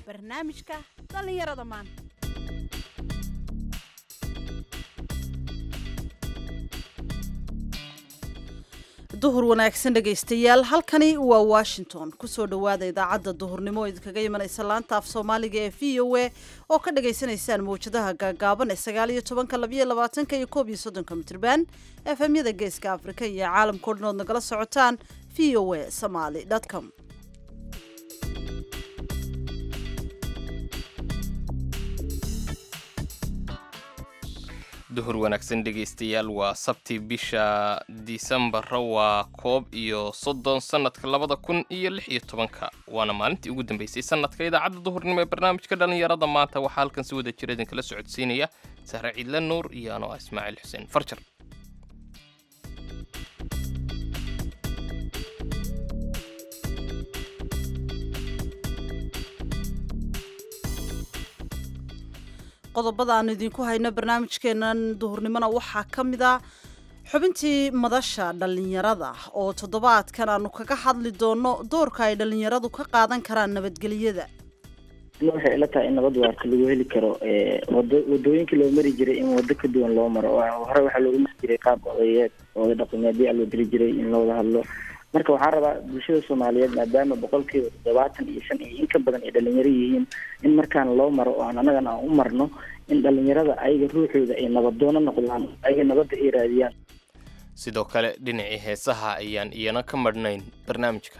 barnaamijka dhallinyarada maanta duhur wanaagsan dhegaystayaal halkani waa washington kusoo dhowaada idaacadda duhurnimo oo idinkaga imanaysa laanta af soomaaliga ee v o a oo ka dhagaysanaysaan mawjadaha gaagaaban ee sagaal iyo tobanka labayo labaatanka iyo koob iyo soddonka mitrban efemyada geeska afrika iyo caalamkao dhan ood nagala socotaan v o a somaly com duhur wanaagsan dhegaystayaal waa sabti bisha disembarra waa koob iyo soddon sannadka labada kun iyo lix iyo tobanka waana maalintii ugu dambeysay sannadka idaacadda duhurnimo ee barnaamijka dhallinyarada maanta waxaa halkan si wada jira idinkala socodsiinaya sahre ciidle nuur iyo anoo ah ismaaciil xuseen farjar qodobada aanu idinku hayno barnaamijkeenan duhurnimona waxaa ka mid a xubintii madasha dhallinyarada oo toddobaadkan aanu kaga hadli doono doorka ay dhallinyaradu ka qaadan karaan nabadgelyada waxay ila tahay in nabad waarta lagu heli karo wado wadooyinkii loo mari jiray in wado ka duwan loo maro hore waxaa loogu mari jiray qaab odayeed ooda dhaqameedyaa loo diri jiray in looda hadlo marka waxaa rabaa bulshada soomaaliyeed maadaama boqolkiiba toddobaatan iyo shan iyo in ka badan ay dhalinyaro yihiin in markaan loo maro oo aan anagana aan u marno in dhalinyarada ayaga ruuxooda ay nabadoono noqdaan ayaga nabadda ay raadiyaan sidoo kale dhinacii heesaha ayaan iyana ka madhnayn barnaamijka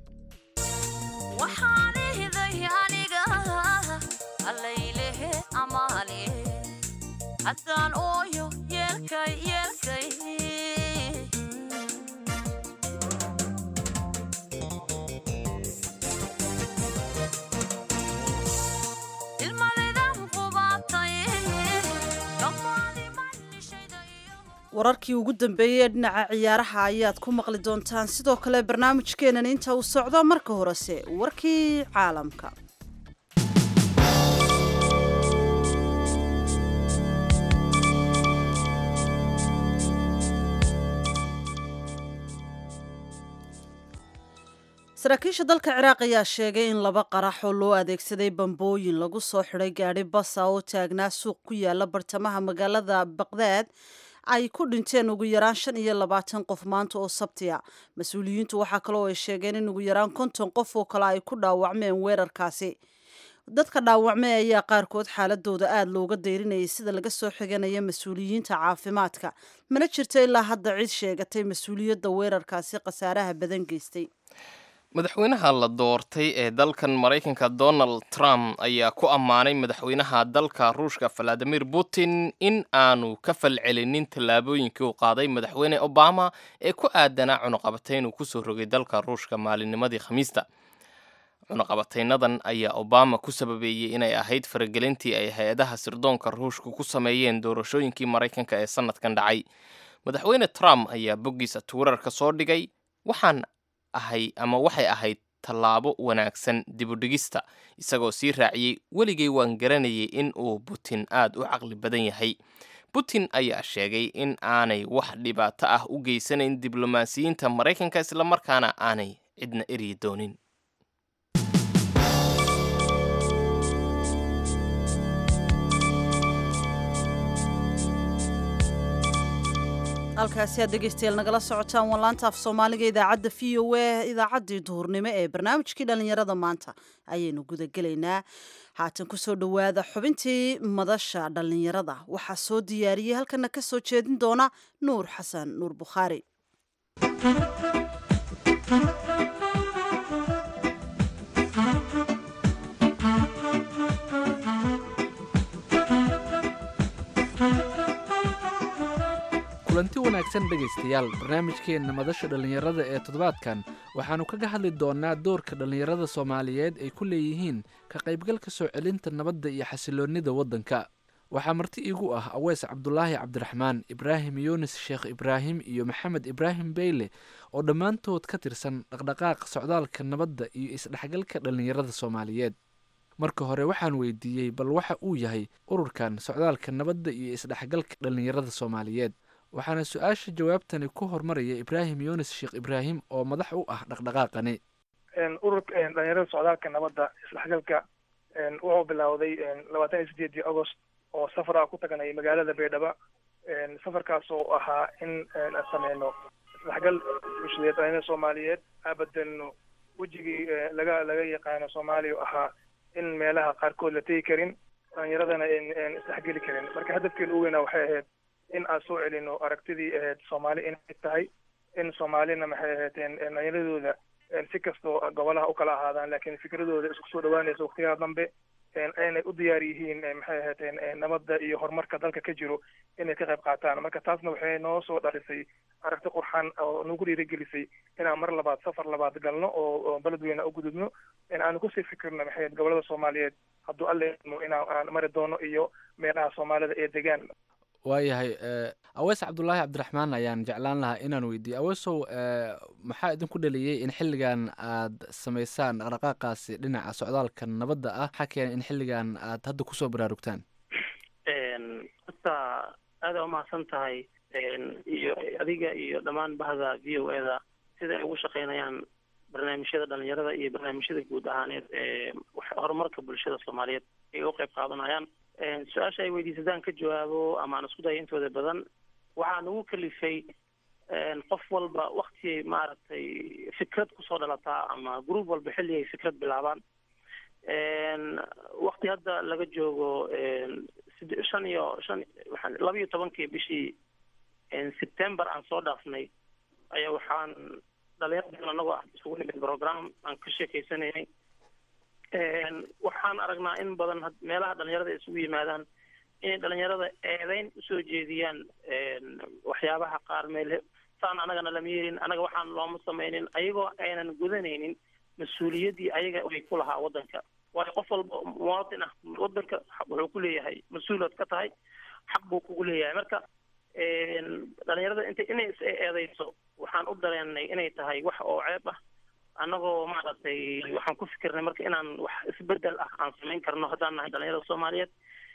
wararkii ugu dambeeyey ee dhinaca ciyaaraha ayaad ku maqli doontaan sidoo kale barnaamijkeenan inta uu socdo marka horese warkii caalamka saraakiisha dalka ciraaq ayaa sheegay in laba qarax oo loo adeegsaday bambooyin lagu soo xidhay gaadhi basa oo taagnaa suuq ku yaala bartamaha magaalada baqdaad ay ku dhinteen ugu yaraan shan iyo labaatan qof maanta oo sabtiya mas-uuliyiintu waxaa kaloo ay sheegeen in ugu yaraan konton qof oo kale ay ku dhaawacmeen weerarkaasi dadka dhaawacmay ayaa qaarkood xaaladooda aada looga dayrinayay sida laga soo xiganaya mas-uuliyiinta caafimaadka mana jirto ilaa hadda cid sheegatay mas-uuliyadda weerarkaasi khasaaraha badan geystay madaxweynaha la doortay ee dalkan maraykanka donald trump ayaa ku ammaanay madaxweynaha dalka ruushka valadimir putin in aanu ka falcelinin tallaabooyinkii uu qaaday madaxweyne obama ee ku aadanaa cunuqabatayn uu kusoo rogay dalka ruushka maalinnimadii khamiista cunuqabataynadan ayaa obama ku sababeeyey inay ahayd faragelintii ay hay-adaha sirdoonka ruushka ku sameeyeen doorashooyinkii maraykanka ee sanadkan dhacay madaxweyne trump ayaa boggiisa twitter-ka soo dhigay waxaan ahay ama waxay ahayd tallaabo wanaagsan dibudhigista isagoo sii raaciyey weligay waan garanayay in uu putin aad u caqli badan yahay putin ayaa sheegay in aanay wax dhibaato ah u geysanayn diblomaasiyiinta maraykanka islamarkaana aanay cidna eryi doonin halkaasi aad dhegaystayaal nagala socotaan waa laanta af soomaaliga idaacadda v o a idaacaddii duhurnimo ee barnaamijkii dhallinyarada maanta ayaynu gudagelaynaa haatan kusoo dhowaada xubintii madasha dhallinyarada waxaa soo diyaariyey halkana ka soo jeedin doona nuur xasan nuur bukhaari kulanti wanaagsan dhegaystayaal barnaamijkeenna madasha dhallinyarada ee toddobaadkan waxaannu kaga hadli doonnaa doorka dhallinyarada soomaaliyeed ay ku leeyihiin ka qaybgalka soo celinta nabadda iyo xasiloonnida waddanka waxaa marti iigu ah aweys cabdulaahi cabdiraxmaan ibraahim yuunis sheekh ibraahim iyo maxamed ibraahim beyle oo dhammaantood ka tirsan dhaqdhaqaaqa socdaalka nabadda iyo isdhexgalka dhallinyarada soomaaliyeed marka hore waxaan weydiiyey bal waxa uu yahay ururkan socdaalka nabadda iyo isdhexgalka dhallinyarada soomaaliyeed waxaana su-aasha jawaabtani ku hormaraya ibraahim yunis sheekh ibraahim oo madax u ah dhaqdhaqaaqani ururka dhalinyarada socdaalka nabadda isdhexgalka wuxuu bilowday labaatan iyo sideedii agost oo safar ah ku tagnay magaalada baydhabo safarkaas oo ahaa in aan sameyno isdhexgal bulshadeed dhalinyarada soomaaliyeed aan bedelno wejigii laga laga yaqaano soomaaliya ahaa in meelaha qaarkood la tegi karin dhalinyaradana n isdhexgeli karin marka hadafkeena u weynaa waxay ahayd in aan soo celino aragtidii ahayd soomaali inay tahay in soomaalina maxay ahaydeen dhalinyaradooda si kastoo gobolaha u kala ahaadaan laakiin fikradooda isku soo dhawaanaysa waktiyaha dambe aynay u diyaar yihiin maxay ahaydeen nabadda iyo horumarka dalka ka jiro inay ka qayb qaataan marka taasna waxay noo soo dhalisay aragti qurxan oo nagu dhiirigelisay inaan mar labaad safar labaad galno oo beledweyne u gudubno aanu kusii fikirno maxay gobolada soomaaliyeed hadduu alle idmo inaan aan mari doono iyo meelaha soomaalida ee degaan waayahay awees cabdulaahi cabdiraxmaan ayaan jeclaan lahaa inaan weydiiye aweesow maxaa idinku dhaliyey in xilligan aad samaysaan dhaqdhaqaaqaasi dhinaca socdaalka nabadda ah maxaa keenay in xilligan aad hadda kusoo baraarugtaan horta aada umahadsan tahay iyo adiga iyo dhammaan bahda v o eda sida ay ugu shaqeynayaan barnaamijyada dhalinyarada iyo barnaamijyada guud ahaaneed ee horumarka bulshada soomaaliyeed ay u qayb qaadanayaan su-aasha ay weydiisadaan ka jawaabo ama aan isku dayo intooda badan waxaa nagu kalifay qof walba wakti maaragtay fikrad kusoo dhalataa ama group walba xilli ay fikrad bilaabaan wakti hadda laga joogo shan iyo shan waxaan laba iyo tobankii bishii september aan soo dhaafnay ayaa waxaan dhalinyar badan anagoo ah isugu nimid program aan ka sheekeysanaynay waxaan aragnaa in badan meelaha dhalinyarada ay isugu yimaadaan inay dhalinyarada eedeyn usoo jeediyaan waxyaabaha qaar meel saan anagana lama yeelin anaga waxaan looma sameynin ayagoo aynan gudanaynin mas-uuliyaddii ayaga ay ku lahaa waddanka waayo qof walba muwaatin ah waddanka wuxuu ku leeyahay mas-uulaad ka tahay xaq buu kugu leeyahay marka dhalinyarada int inay is eedeyso waxaan u dareenay inay tahay wax oo ceeb ah annagoo maaragtay waxaan ku fikirnay marka inaan wax isbedel ah aan samayn karno haddaan nahay dhalinyarada soomaaliyeed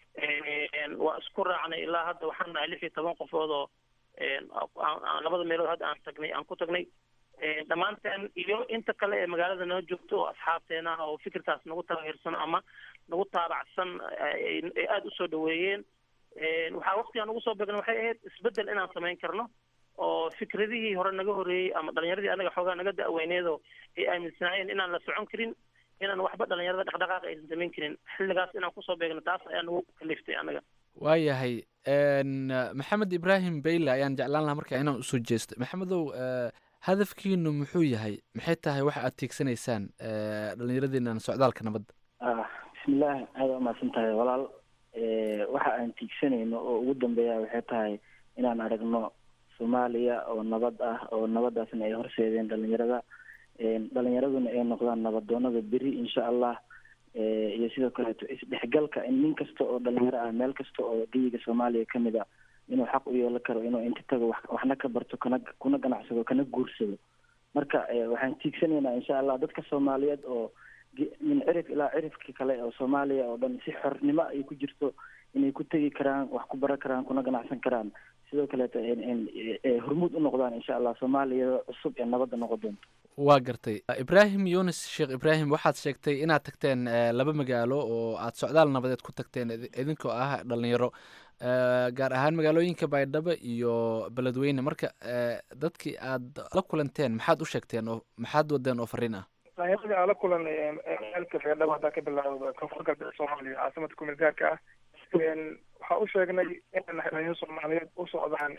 waa isku raacnay ilaa hadda waxaan nahay lix iyo toban qofood oo labada meelood hadda aan tagnay aan ku tagnay dhammaanteen iyo inta kale ee magaalada noo joogto oo asxaabteena oo fikirkaas nagu taageersan ama nagu taabacsan ay aada usoo dhaweeyeen waxaa waktigaan ugu soo beegna waxay ahayd isbedel inaan samayn karno oo fikradihii hore naga horeeyey ama dhalinyaradii anaga xoogaa naga da-weyneedoo ay aaminsanaayeen inaan la socon karin inaan waxba dhalinyarada dhaqdhaqaaqa aysan samayn karin xilligaas inaan kusoo beegno taas ayaa nagu kaliftay anaga waayahay maxamed ibraahim beyle ayaan jeclaan lahaa markaa inaan usoo jeesto maxamedow hadafkiinu muxuu yahay maxay tahay waxa aad tiigsanaysaan dhalinyaradiinan socdaalka nabadda bismillaah aada umahadsan tahay walaal waxa aan tiigsanayno oo ugu dambeeya waxay tahay inaan aragno soomaaliya oo nabad ah oo nabadaasna ay horseedeen dhalinyarada dhalinyaraduna ay noqdaan nabadoonada beri insha allah iyo sidoo kaleeto isdhexgalka in nin kasta oo dhalinyaro ah meel kasta oo geyiga soomaaliya kamid a inuu xaq u yeelan karo inuu inta tago wax waxna ka barto kana kuna ganacsado kana guursado marka waxaan tiigsanaynaa insha allah dadka soomaaliyeed oo min cirif ilaa cirifka kale oo soomaaliya oo dhan si xornimo ay ku jirto inay ku tegi karaan wax ku baran karaan kuna ganacsan karaan sidoo kaleeto hormuud u noqdaan insha allah soomaaliya cusub ee nabadda noqon doonto waa gartay ibraahim yunis sheekh ibraahim waxaad sheegtay inaad tagteen laba magaalo oo aad socdaal nabadeed ku tagteen idinkoo ah dhalinyaro gaar ahaan magaalooyinka baydhabo iyo beledweyne marka dadkii aad la kulanteen maxaad u sheegteen oo maxaad wadeen oo fariin ah dhalinyaradii aan la kulanay meelka baydhabo haddaa ka bilaawdo koonfur galbeed soomaaliya caasimada kumeel gaarka ah waxaa u sheegnay inay nahay dhalinyaro soomaaliyeed u socdaan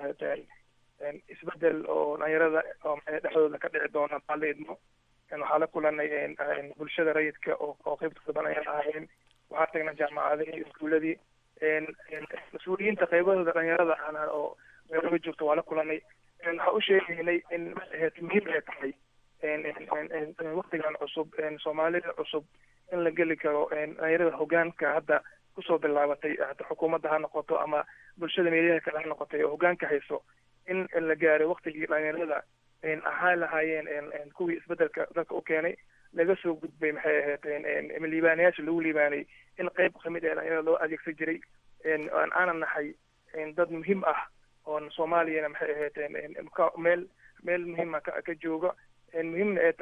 isbedel oo dhalinyarada oo dhexdooda ka dhici doona baala idmo waxaa la kulanay bulshada rayidka oo qeybtooda badan ayaan ahayn waxaa tagnay jaamacadihii iskuuladii mas-uuliyiinta qeybahooda dhalinyarada aan oo meelaga joogto waa la kulanay waxaa u sheegaynay in muhiim ay tahay waktigan cusub soomaalida cusub in la geli karo dhalinyarada hogaanka hadda kusoo bilaabatay hata xukuumadda ha noqoto ama bulshada meelaha kale ha noqotay oo hogaanka hayso in la gaaray waktigii dhalinyarada ahaan lahaayeen kuwii isbedelka dalka u keenay laga soo gudbay maxay ahayd liibaanayaasha lagu liibaanay in qeyb kamid ee dhalinyarada loo adeegsan jiray aanan nahay dad muhiim ah oon soomaaliyana maxay ahayd meel meel muhiima ka ka jooga muhiimna ay tahay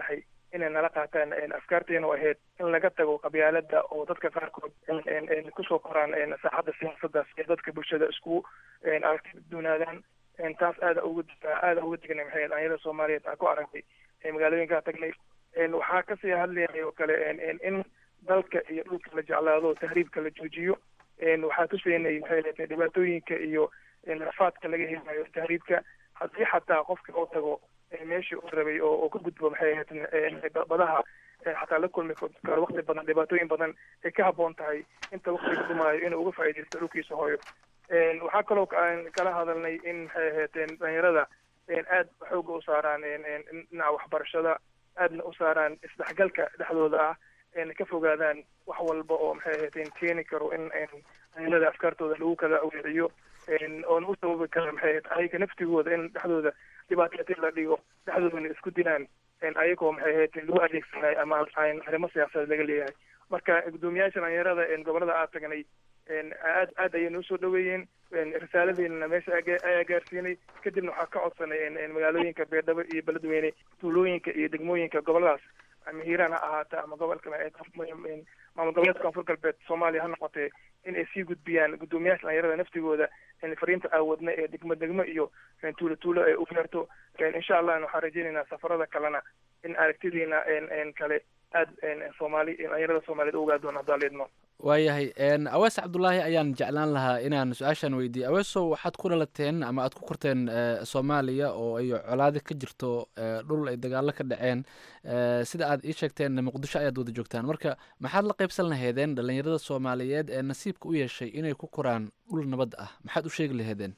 inay nala qaataan afkaarteena oo ahayd in laga tago qabyaalada oo dadka qaarkood kusoo koraan saaxadda siyaasadda si dadka bulshada isku aragti duunaadaan taas aada uga aada uga degnay maxay dhalinyarada soomaaliyeed aan ku aragnay magaalooyinkaa tagnay waxaa kasii hadlayay oo kale in dalka iyo dhulka la jeclaado tahriibka la joojiyo waxaa tusaynay maxay leedahay dhibaatooyinka iyo rafaadka laga helayo tahriibka haddii xataa qofka oo tago meeshii uu rabay oo ka gudbo maxay ahayd badaha xataa la kulmi karo waqti badan dhibaatooyin badan ay ka habboon tahay inta waqtiga dhumaayo inuu uga faa'iidaysto dhulkiisa hooyo waxaa kaloo kala hadalnay in maxay ahayd dhalinyarada aad xooga u saaraan dhinaca waxbarashada aadna u saaraan isdhexgalka dhexdooda ah ka fogaadaan wax walba oo maxay ahayd keeni karo in dhalinyarada afkaartooda lagu kala aweeciyo oona u sababi kara maxay ahayd ayaga naftigooda in dhexdooda dhibaatati la dhigo dhexdoodana isku dilaan ayagoo maxay ahayd lagu adeegsanayo ama arrimo siyaasadeed laga leeyahay marka guddoomiyaasha dhalinyarada gobolada aad tagnay aad aad ayay noo soo dhaweeyeen risaaladeenana meesha ayaa gaarsiinay kadibna waxaa ka codsanay magaalooyinka beerdhabo iyo beledweyne tuulooyinka iyo degmooyinka goboladaas ama hiiraan ha ahaata ama gobolka maamul goboleedka koonfur galbeed soomaaliya ha noqotee in ay sii gudbiyaan guddoomiyaasha dhalinyarada naftigooda fariinta aawadna ee degmo degmo iyo tuulo tuulo ay u gaarto insha allah waxaan rajeynaynaa safarada kalena in aragtidiina kale aad soomaali dhalinyarada soomaaliyeed u ogaa doona haddaan leedno waayahay awees cabdulaahi ayaan jeclaan lahaa inaan su-aashan weydiiye aweesow waxaad ku dhalateen ama aad ku korteen soomaaliya oo ay colaadi ka jirto dhul ay dagaalo ka dhaceen sida aad ii sheegteen muqdisho ayaad wada joogtaan marka maxaad la qaybsan laheedeen dhalinyarada soomaaliyeed ee nasiibka u yeeshay inay ku koraan dhul nabad ah maxaad u sheegi laheedeen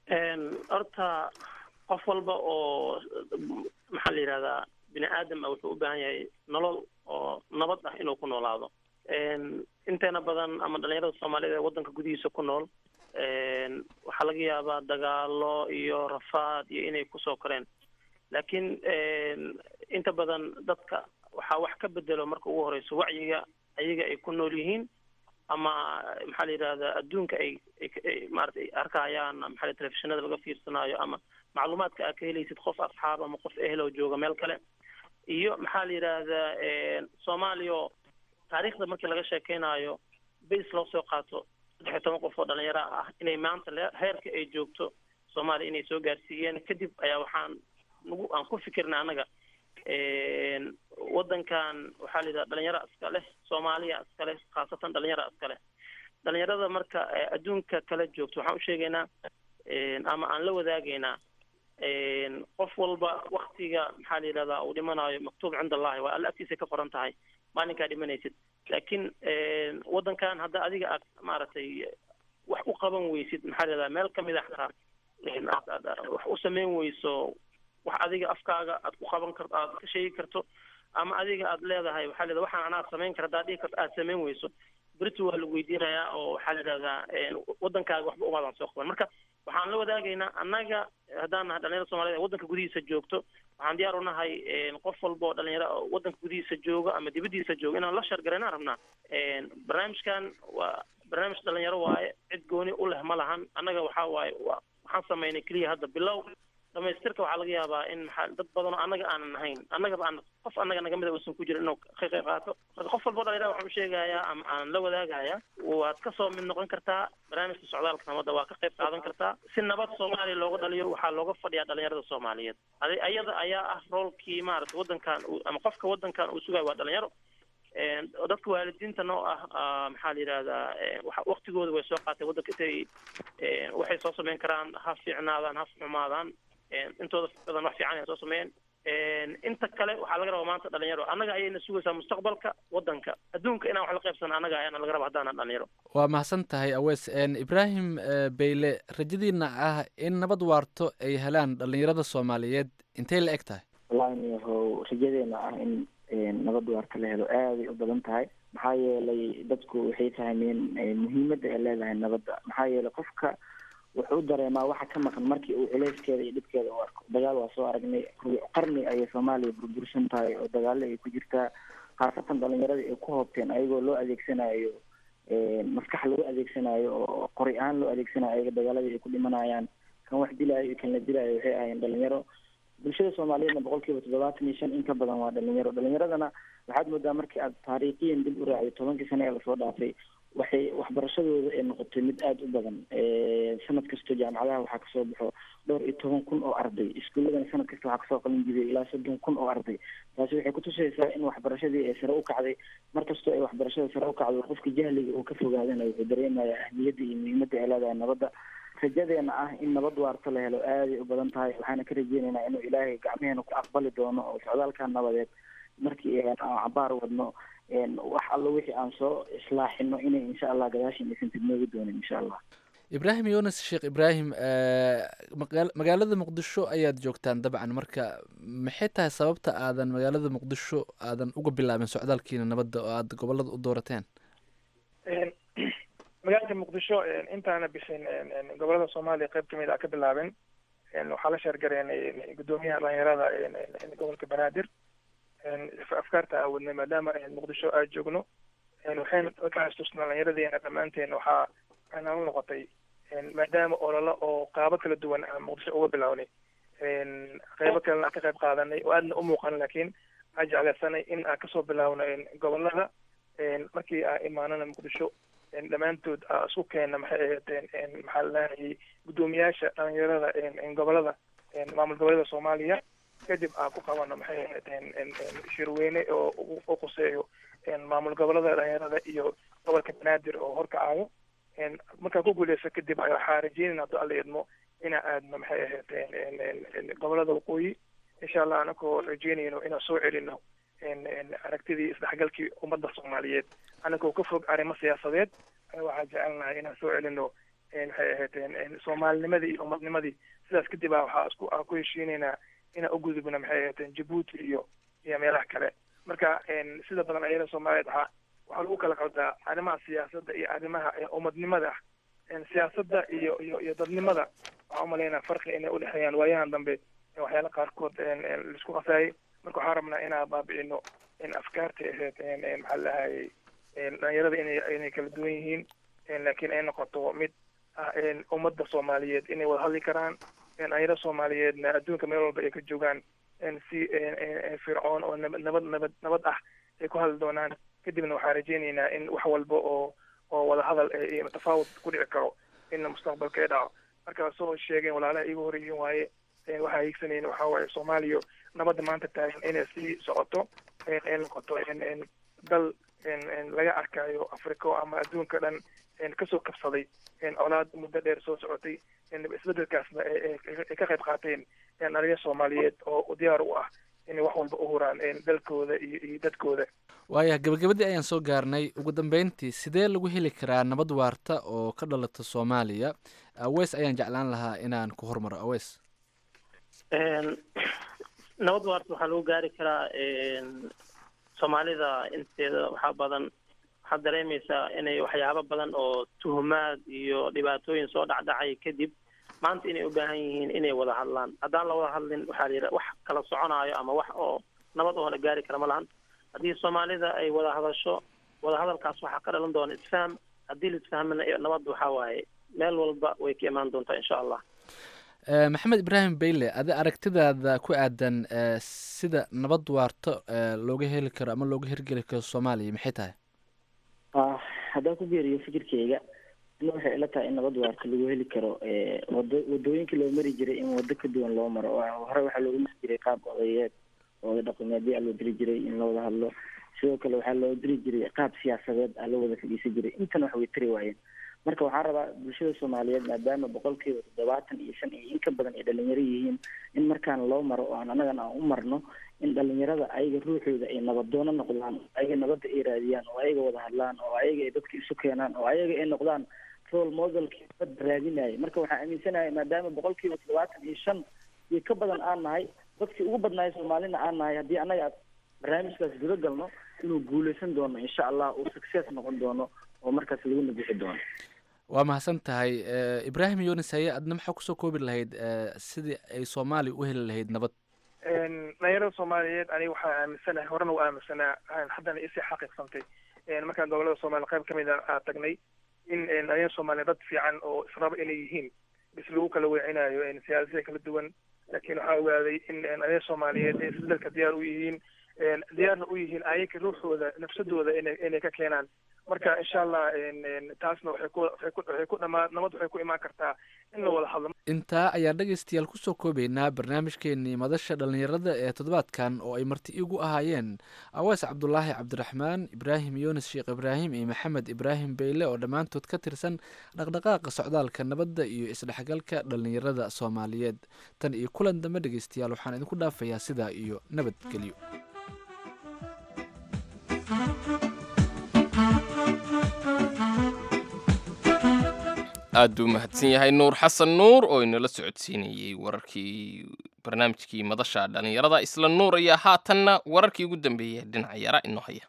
horta qof walba oo maxaa la yidhahdaa bini aadam ah wuxuu u baahan yahay nolol oo nabad ah inuu ku noolaado inteena badan ama dhalinyarada soomaaliyeed ee waddanka gudihiisa ku nool waxaa laga yaabaa dagaalo iyo rafaad iyo inay kusoo koreen laakiin inta badan dadka waxaa wax ka bedelo marka ugu horeyso wacyiga ayaga ay ku nool yihiin ama maxaa la yidhahdaa adduunka ay ay maarata arkayaan maxaa telefishinada laga fiirsanaayo ama macluumaadka aad ka helaysid qof asxaab ama qof ehel oo jooga meel kale iyo maxaa la yidhaahdaa soomaaliya taariikhda markii laga sheekeynayo base loo soo qaato saddex iyo toban qof oo dhalinyaro ah inay maanta heerka ay joogto soomaaliya inay soo gaarsiiyeen kadib ayaa waxaan nagu aan ku fikirna annaga waddankan waxaa la yidhaha dhalinyaro iska leh soomaaliya iska leh khaasatan dhalinyaro iska leh dhalinyarada marka adduunka kala joogto waxaan u sheegaynaa ama aan la wadaagaynaa qof walba waktiga maxaa la yidhahdaa uu dhimanayo maktuub cinda allahi waa alla agtiisa ka qoran tahay maalinkaa dhimanaysid laakiin waddankan hadda adiga aad maaragtay wax u qaban weysid maxaa la yidhahdaa meel kamid a xataa aad wax u samayn weyso wax adiga afkaaga aad ku qaban karto aad ka sheegi karto ama adiga aad leedahay waxaa la yidhahdaa waxaan anaa samayn kara haddaad dhihi karto aad samayn weyso berito waa lagu weydiinayaa oo waxaa la yidhahdaa waddankaaga waxba umaadan soo qaban marka waxaan la wadaagaynaa annaga haddaan nahay dhalinyarada somaliyed ee waddanka gudihiisa joogto waxaan diyaar u nahay qof walba oo dhalinyaro waddanka gudihiisa jooga ama dibaddiisa jooga inaan la shargaraynaan rabnaa barnaamijkan waa barnaamij dhalinyaro waaye cid gooni u leh ma lahan annaga waxaa waaye wa waxaan samaynay keliya hadda bilow dhamaystirka waxaa laga yaabaa in maxaa dad badan oo annaga aanan ahayn annagaba aan qof annaga naga mida uusan ku jirin inuu ka qayb qaato marka qof walba dhalinyarada waxaan u sheegayaa ama aan la wadaagayaa waad kasoo mid noqon kartaa barnaamijka socdaalka nabadda waa ka qayb qaadan kartaa si nabad soomaaliya looga dhaliyo waxaa looga fadhiyaa dhalinyarada soomaaliyeed adi ayada ayaa ah roolkii maarata waddankan ama qofka waddankan uu sugayo waa dhalinyaro dadka waalidiinta noo ah maxaa la yidhahdaa waktigooda way soo qaatay waddanka intay waxay soo samayn karaan ha fiicnaadaan ha xumaadaan intooda badan wax fiican ay soo sameeyeen inta kale waxaa laga rabaa maanta dhalinyaro annaga ayayna sugaysaa mustaqbalka waddanka adduunka inaan wax la qaybsana annaga ayaana laga raba haddaanan dhalinyaro waa mahadsan tahay awees ibraahim beyle rajadiina ah in nabad waarto ay helaan dhalinyarada soomaaliyeed intay la eg tahay wallahi niyahow rajadeena ah in nabad waarta la helo aaday u badan tahay maxaa yeelay dadku waxay fahmeen muhiimadda ay leedahay nabadda maxaa yeelay qofka wuxuu dareemaa waxa ka maqan markii uu culeyskeeda iyo dhibkeeda u arko dagaal waa soo aragnay qarni ayay soomaaliya burbursan tahay oo dagaalo ay ku jirtaa khaasatan dhalinyarada ay ku hoobteen ayagoo loo adeegsanayo maskax lagu adeegsanayo oo qori ahaan loo adeegsanayo ayaga dagaaladii ay ku dhimanayaan kan wax dilaayo iyo kan la dilaayo waxay ahayeen dhalinyaro bulshada soomaaliyeedna boqol kiiba toddobaatan iyo shan in ka badan waa dhalinyaro dhalinyaradana waxaad moodaa markii aad taariikhiyan dib u raacday tobankii sane ee lasoo dhaafay waxay waxbarashadooda ay noqotay mid aada u badan sanad kasta jaamacadaha waxaa kasoo baxo dhowr iyo toban kun oo arday iskuuladana sanad kasta waxaa kasoo qalin jibiyay ilaa soddon kun oo arday taasi waxay kutusaysaa in waxbarashadii ay sare u kacday mar kastoo ay waxbarashada sare u kacdo qofka jahliga uu ka fogaadana wuxuu dareemayaa ahmiyadda iyo muhiimadda ay leedahay nabadda rajadeena ah in nabad waarta la helo aaday u badan tahay waxaana ka rajeynaynaa inuu ilaahay gacmaheena ku aqbali doono oo socdaalka nabadeed markii aan cabaar wadno wax allo wixii aan soo islaaxino inay insha allah gadaashin aysan tidnoogi doonin insha allah ibraahim yunis sheekh ibraahim magaa- magaalada muqdisho ayaad joogtaan dabcan marka maxay tahay sababta aadan magaalada muqdisho aadan uga bilaabin socdaalkiina nabadda oo aad gobolada u doorateen magaalada muqdisho intaana bisin gobolada soomaaliya qayb kamid a ka bilaabin waxaa la sheergareenay guddoomiyaha dhalinyarada gobolka banaadir afkaarta awadnay maadaama muqdisho aad joogno waxayna ka xasuusnaa dhalinyaradeenna dhammaanteen waxaa nala noqotay maadaama ololo oo qaabo kala duwan aan muqdisho uga bilownay qaybo kalena aan ka qayb qaadanay oo aadna u muuqan laakiin aan jeclaysanay in aan kasoo bilaawno gobolada markii aan imaanana muqdisho dhammaantood aa isku keena maxay ahaydeen maxaa lalahayay guddoomiyaasha dhalinyarada gobolada maamul goboleeda soomaaliya kadib aan ku qabano maxay ahaydeen shirweyne oo u quseeyo maamul gobolada dhalinyarada iyo gobolka banaadir oo horkacayo markaan ku guuleyso kadib waxaa rajeynayna hadduu alla idmo inaa aadno maxay ahaydeen gobolada waqooyi insha allah anakoo rajeynayno inaan soo celino aragtidii isdhexgalkii ummadda soomaaliyeed anagoo ka fog arrimo siyaasadeed waxaa jecelnahay inaan soo celino maxay ahaydeen soomaalinimadii iyo ummadnimadii sidaas kadib a waxaa isku aan ku heshiinaynaa inaan ugudubno maxay ahaydeen jabuuti iyo iyo meelaha kale marka sida badan ayada soomaaliyeed waxaa waxaa lagu kala qaldaa arrimaha siyaasadda iyo arrimaha ummadnimada siyaasadda iyo iyo iyo dadnimada waxaa umalaynaa farqi inay udhexeeyaan waayahan dambe waxyaala qaarkood laisku qasaayay marka waxaan rabnaa inaan baabi'ino in afkaarta ahayd maxaa lahayay dhalinyarada inay inay kala duwan yihiin laakiin ay noqoto mid ah ummadda soomaaliyeed inay wada hadli karaan dhalinyarada soomaaliyeedna adduunka meel walba ay ka joogaan si fircoon oo nabad nabad nabad nabad ah ay ku hadli doonaan kadibna waxaan rajeynaynaa in wax walba oo oo wada hadal iyo tafaawud ku dhici karo in mustaqbalka ay dhaco marka soo sheegeen walaalaha iigu horreeyeen waaye waxaa hiigsanayna waxaa waaye soomaaliya nabadda maanta taagan inay sii socoto ay noqoto dal laga arkayo africa ama adduunka dhan kasoo kabsaday colaad muddo dheer soo socotay isbedelkaasna ay ka qayb qaateen dhalinya soomaaliyeed oo diyaar u ah inay wax walba u huraan dalkooda iyo iyo dadkooda waaya gabagabadii ayaan soo gaarnay ugu dambeyntii sidee lagu heli karaa nabad waarta oo ka dhalata soomaaliya aweys ayaan jeclaan lahaa inaan ku hormaro aweys nabad waarta waxaa lagu gaari karaa soomaalida inteeda waxaa badan waxaad dareemaysaa inay waxyaabo badan oo tuhumaad iyo dhibaatooyin soo dhacdhacay kadib maanta inay u baahan yihiin inay wada hadlaan haddaan la wada hadlin waxaa la yidhaha wax kala soconaayo ama wax oo nabad oo la gaari kara ma lahan haddii soomaalida ay wada hadasho wada hadalkaas waxaa ka dhalan doona isfaham haddii la isfahmana nabadda waxaa waaye meel walba way ka imaan doontaa insha allah maxamed ibraahim bayle adi aragtidaada ku aadan sida nabad waarto looga heli karo ama looga hirgeli karo soomaaliya maxay tahay haddaan ku geeriyo fikirkeyga ina waxay ila tahay in nabad waarta lagu heli karo wado wadooyinkii loo mari jiray in wado ka duwan loo maro oo hore waxaa looga mari jiray qaab odayeed ooda dhaqameedyo aa loo diri jiray in la wada hadlo sidoo kale waxaa loo diri jiray qaab siyaasadeed aa loo wada fadhiisan jiray intana wax way tari waayeen marka waxaan rabaa bulshada soomaaliyeed maadaama boqolkiiba toddobaatan iyo shan iyo in ka badan ay dhalinyaro yihiin in markaan loo maro oo aan anagana aan u marno in dhalinyarada ayaga ruuxooda ay nabadoono noqdaan ayaga nabadda ay raadiyaan oo ayaga wada hadlaan oo ayaga ay dadka isu keenaan oo ayaga ay noqdaan role modelkii nabadda raadinaya marka waxaan aaminsanahay maadaama boqolkiiba toddobaatan iyo shan iyo ka badan aan nahay dadkii ugu badnaaya soomaalina aan nahay haddii annaga barnaamijkaas guda galno inuu guuleysan doono insha allah uu success noqon doono oo markaas lagu nabixi doono waa mahadsan tahay ibraahim yunis haye adna maxaa kusoo koobi lahayd sidii ay soomaaliya u heli lahayd nabad dhalinyarada soomaaliyeed aniga waxaa aaminsanahay horena u aaminsanaa haddana isii xaqiiqsantay markaan gobolada soomaaliya qayb kamid a aa tagnay in dhalinyarada soomaaliya dad fiican oo israba inay yihiin bis lagu kala weecinayo siyaasada kala duwan laakiin waxaan ogaaday in aniga soomaaliyeed ay isbedelka diyaar u yihiin diyaarna u yihiin ayaga ruuxooda nafsadooda inay inay ka keenaan marka insha allah taasna waxay ku waxay ku waxay ku dhamaa nabad waxay ku imaan kartaa in la wada hadlo intaa ayaan dhegaystayaal kusoo koobaynaa barnaamijkeenii madasha dhallinyarada ee toddobaadkan oo ay marti igu ahaayeen awees cabdulaahi cabdiraxmaan ibraahim yunis sheekh ibraahim iyo maxamed ibraahim beyle oo dhammaantood ka tirsan dhaqdhaqaaqa socdaalka nabadda iyo isdhexgalka dhallinyarada soomaaliyeed tan iyo kulan dambe dhegaystayaal waxaan idinku dhaafayaa sidaa iyo nabadgelyo aad buu mahadsan yahay nuur xasan nuur oo inala socodsiinayey wararkii barnaamijkii madasha dhallinyarada isla nuur ayaa haatanna wararkii ugu dambeeyay dhinaca yara inoo haya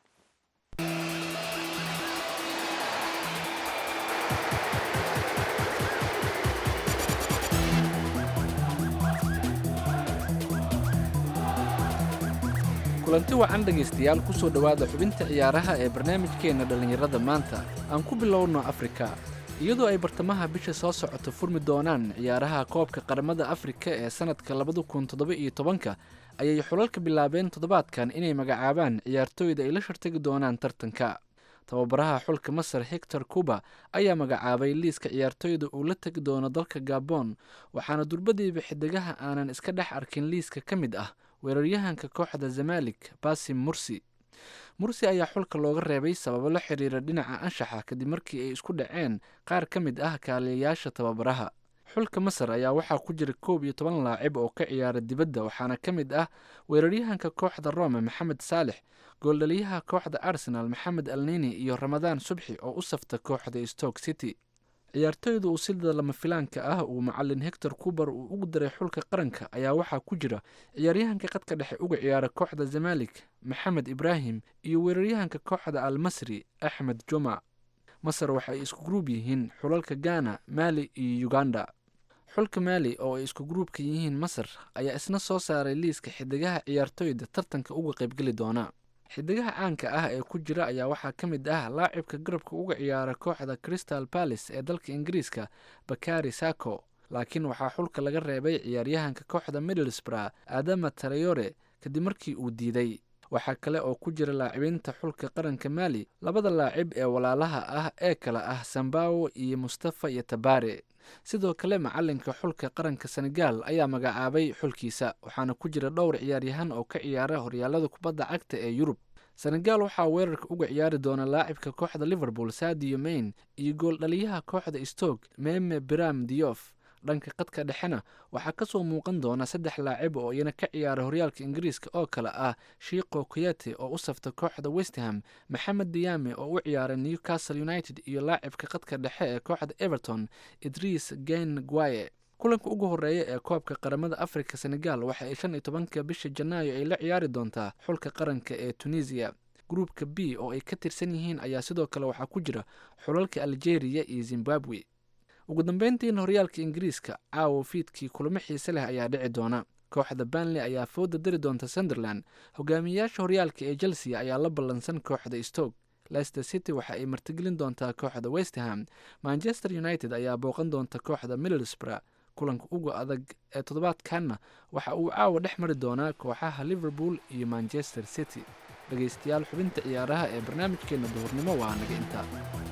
kulanti wacan dhegaystayaal kusoo dhowaada xubinta ciyaaraha ee barnaamijkeenna dhallinyarada maanta aan ku bilowno afrika iyadoo ay bartamaha bisha soo socoto furmi doonaan ciyaaraha koobka qaramada afrika ee sanadka labada kun toddoba iyo tobanka ayay xulalka bilaabeen toddobaadkan inay magacaabaan ciyaartooyda ay la shartagi doonaan tartanka tababaraha xulka masar hector cuba ayaa magacaabay liiska ciyaartooyda uu la tegi doono dalka gabon waxaana durbadiiba xidigaha aanan iska dhex arkin liiska ka mid ah weeraryahanka kooxda zamalik basim mursi mursi ayaa xulka looga reebay sababo la xiriira dhinaca anshaxa kadib markii ay isku dhaceen qaar ka mid ah kaaliyayaasha tababaraha xulka masar ayaa waxaa ku jira koob iyo toban laacib oo ka ciyaara dibadda waxaana ka mid ah weeraryahanka kooxda rome maxamed saalex gooldhaliyaha kooxda arsenal maxamed alnini iyo ramadaan subxi oo u safta kooxda stoke city ciyaartooyda uu sida lama filaanka ah uu macalin hector cuber uu ugu daray xulka qaranka ayaa waxaa ku jira ciyaaryahanka qadka dhexe uga ciyaara kooxda zamalik maxamed ibraahim iyo weeraryahanka kooxda al masri axmed juma masar waxa ay isku gruub yihiin xulalka ghana maali iyo uganda xulka maali oo ay isku gruubka yihiin masar ayaa isna soo saaray liiska xidigaha ciyaartooyda tartanka uga qaybgeli doona xidigaha caanka ah ee ku jira ayaa waxaa ka mid ah laacibka garabka uga ciyaara kooxda crystal palace ee dalka ingiriiska bakari sako laakiin waxaa xulka laga reebay ciyaaryahanka kooxda middlesbrough adama tarayore kadib markii uu diiday waxaa kale oo ku jira laacibiinta xulka qaranka maali labada laacib ee walaalaha ah ee kale ah sambawo iyo mustafa iyo tabare sidoo kale macalinka xulka qaranka senegal ayaa magacaabay xulkiisa waxaana ku jira dhowr ciyaaryahan oo ka ciyaara horyaalada kubadda cagta ee yurub senegal waxaa weerarka uga ciyaari doona laacibka kooxda liverpool sadio main iyo gooldhaliyaha kooxda stoke meme biram diof dhanka qadka dhexena waxaa kasoo muuqan doona saddex laacib oo iyana ka ciyaara horyaalka ingiriiska oo kale ah shiiko koyate oo u safta kooxda westham maxamed diyame oo u ciyaara newcastle united iyo laacibka qadka dhexe ee kooxda everton idriis gen guaye kulanka ugu horeeya ee koobka qaramada afrika senegal waxa ay shan iyo tobanka bisha janaayo ay la ciyaari doontaa xulka qaranka ee tunisiya gruupka b oo ay ka tirsan yihiin ayaa sidoo kale waxaa ku jira xulalka algeria iyo zimbabwe ugu dambeyntiina horyaalka ingiriiska caawo fiidkii kulamo xiise leh ayaa dhici doona kooxda banley ayaa fooda dari doonta sunderland hogaamiyayaasha horyaalka ee chelsea ayaa la ballansan kooxda stoke leicester city waxa ay martigelin doontaa kooxda westham manchester united ayaa booqan doonta kooxda middlesbrough kulanka uga adag ee toddobaadkanna waxa uu caawa dhex mari doonaa kooxaha liverpool iyo manchester city dhegaystayaal xubinta ciyaaraha ee barnaamijkeenna duhurnimo waa naga intaa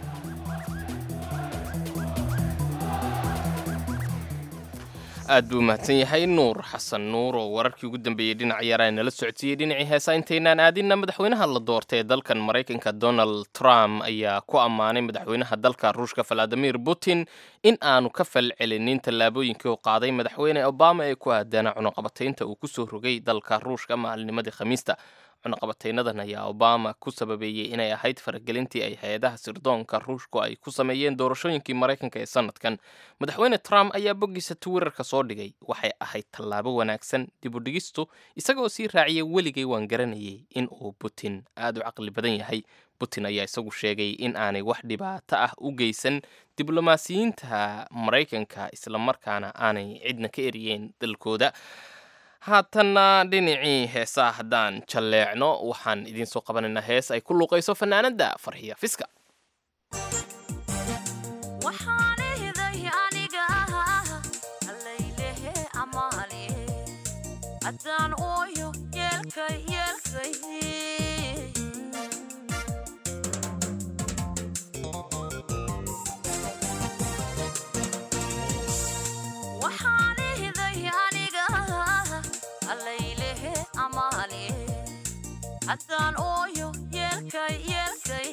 aad buu mahadsan yahay nuur xasan nuur oo wararkii ugu dambeeyey dhinac yaraa nala socodsiiyey dhinacii heesa intaynaan aadinna madaxweynaha la doortay ee dalkan maraykanka donald trump ayaa ku ammaanay madaxweynaha dalka ruushka valadimir putin in aanu ka falcelinin tallaabooyinkii uu qaaday madaxweyne obama ee ku aadaana cunuqabataynta uu kusoo rogay dalka ruushka maalinimadii khamiista cunuqabataynadan ayaa obama ku sababeeyey inay ahayd faragelintii ay hay-adaha sirdoonka ruushku ay ku sameeyeen doorashooyinkii maraykanka ee sanadkan madaxweyne trump ayaa boggiisa twitterka soo dhigay waxay ahayd tallaabo wanaagsan dibudhigistu isagoo sii raaciyay weligay waan garanayay in uu putin aada u caqli badan yahay putin ayaa isagu sheegay in aanay wax dhibaato ah u geysan diblomaasiyiinta maraykanka islamarkaana aanay cidna ka eriyeen dalkooda haatanna dhinacii heesaa haddaan jalleecno waxaan idiin soo qabanaynaa hees ay ku luuqayso fanaanadda farxiya fiska waxaan ihday aniga alaylehe amaale haddaan ooyo yeelkay yeelkay waxaan ihday aniga allaylehe amaale haddaan ooyo yeelkay yeelkay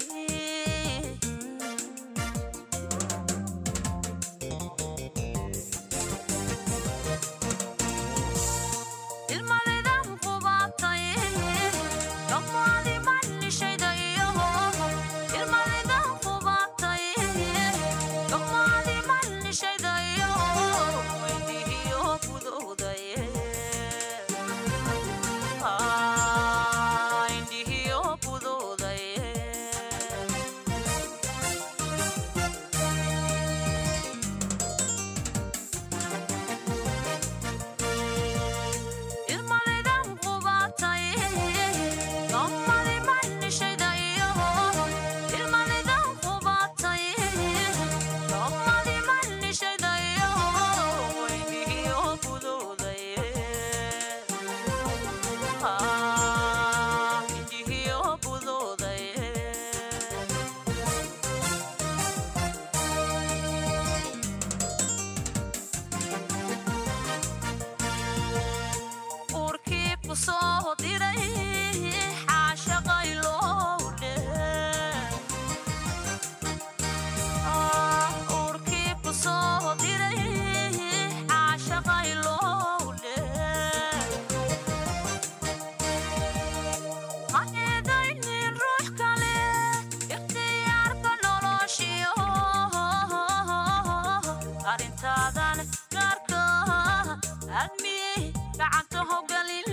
ilmadaydan qubaatay dhammaadi mannishayda iyo ilmadaydan qubaatay dhammaadi mannishayda iyo weydihiyo gudowdaye indhihiyo gudowdaye ilmadaydan qubaatay dhammaadi mannishayda iyo ilmadaydan qubaatay dhammaadi mannishayda iyo weydihiyo gudowdaye indhihiyo gudowdaye uurkii ku soo diray xaashaqay lowdhe uurkii ku soo diray xaashaqay lowdhe ha eedaynin ruux kale ikhtiyaarka noloshiyo arrintaadan gaarka admi gacanta hogalin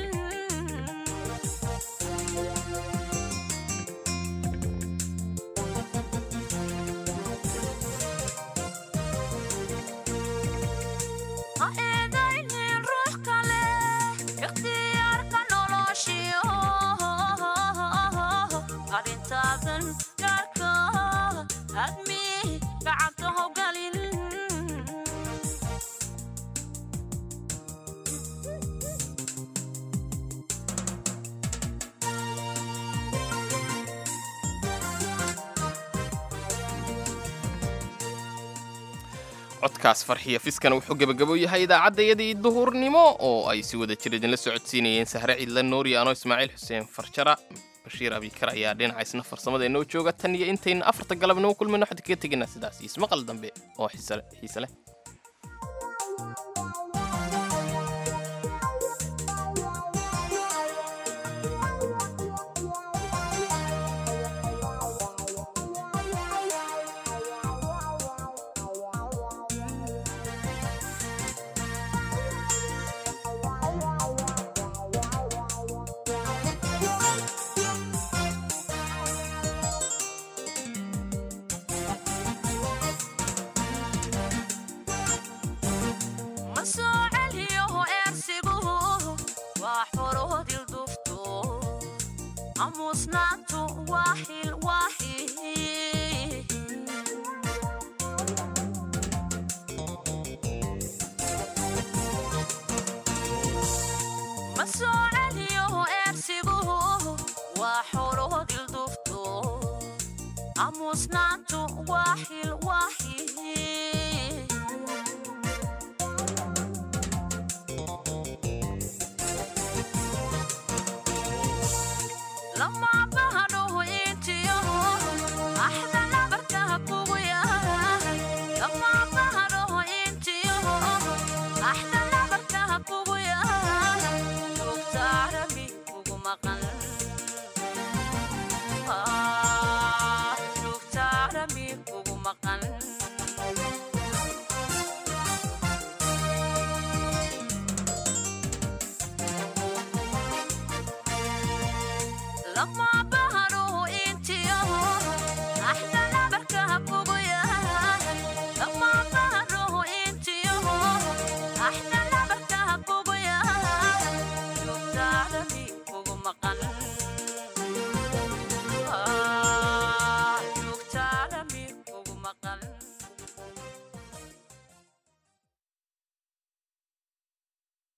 ha eedaynin ruux kale ikhtiyaarka noloshiyo arrintaadan gaarka admi gacanta hogalin codkaas farxiya fiskana wuxuu gebagabo yahay idaacaddayadii duhurnimo oo ay si wada jir idinla socodsiinayeen sahre ciidla nuuri ano ismaaciil xuseen farjara bashiir abikar ayaa dhinaca isna farsamada inoo jooga tan iyo intayna afarta galabnimo kulmayno waxaan kaga tegaynaa sidaas iyo ismaqal dambe oo xiise xiise leh ma soo celiyo eersigu waa xoroodil dufto amuusnaantu waa xil waaxi ma soo celiyo eersigu waa xoroodil dufto amuusnaantu waa xil waaxi lama bahadho intiyo axda nabarkaha kugu yahay lama bahadho intiyo axda nabarkaha kugu yahay joogta arabi kugu maqan